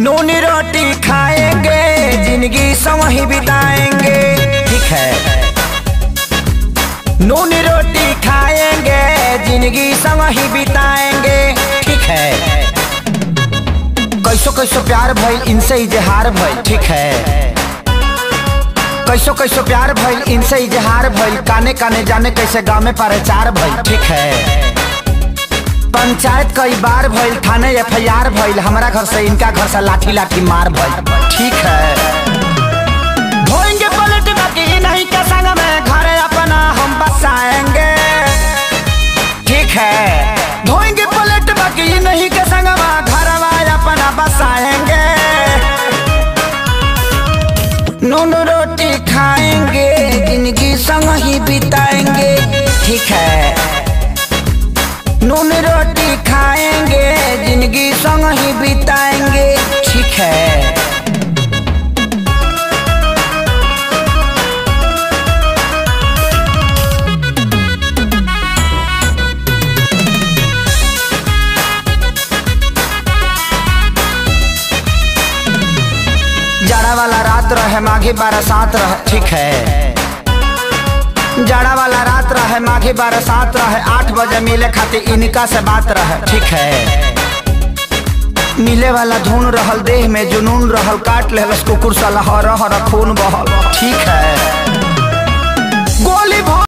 नून रोटी खाएंगे जिंदगी संग ही बिताएंगे ठीक है नून रोटी खाएंगे जिंदगी संग ही बिताएंगे ठीक है कैसो कैसो प्यार भइल इनसे इजहार भइल ठीक है कैसो कैसो प्यार भइल इनसे इजहार भइल काने काने जाने कैसे गाँव में प्रचार भइल ठीक है पंचायत कई बार भइल थाने एफ आई आर भइल हमारा घर से इनका घर से लाठी लाठी मार भइल ठीक है धोएंगे पलट बाकी नहीं के संग में घर अपना हम बसाएंगे ठीक है धोएंगे पलट बाकी नहीं के संग में घर अपना बसाएंगे नून रोटी खाएंगे जिंदगी संग ही बिताएंगे ठीक है नून रोटी खाएंगे जिंदगी संग ही बिताएंगे ठीक है जाड़ा वाला रात रहे माघी बरसात रहे ठीक है जाड़ा वाला रात रहे माघी बरसात रहे आठ बजे मिले खातिर इनका से बात रहे ठीक है मिले वाला धुन रहल देह में जुनून रहल काट ले कुकुर साला हर हर खून बहल ठीक है गोली भर